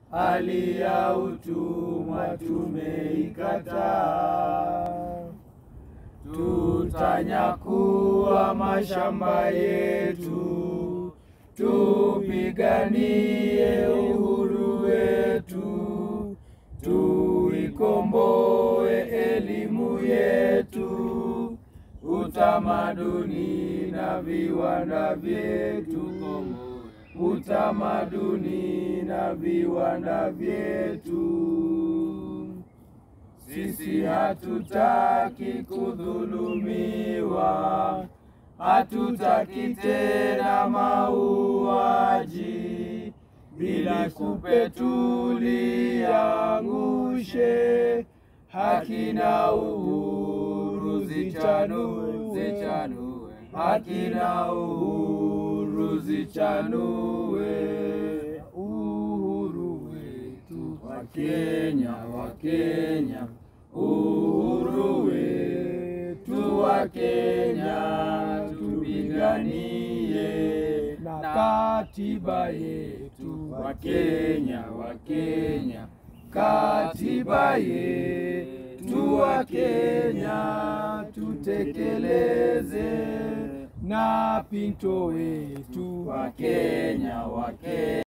hali ya utumwa tumeikataa. Tutanyakua mashamba yetu, tupiganie uhuru wetu, tuikomboe elimu yetu, utamaduni na viwanda vyetu, utamaduni na viwanda vyetu. Sisi hatutaki kudhulumiwa, hatutaki tena mauaji, bila kupe tuliangushe, haki na uhuru zichanue, zichanue, haki na uhuru zichanue, uhuru wetu wa Kenya, wa Kenya, uhuru wetu wa Kenya, tupiganie na katiba yetu wa Kenya, wa Kenya, katiba yetu wa Kenya, tutekeleze na pinto wetu wa Kenya, wa Kenya.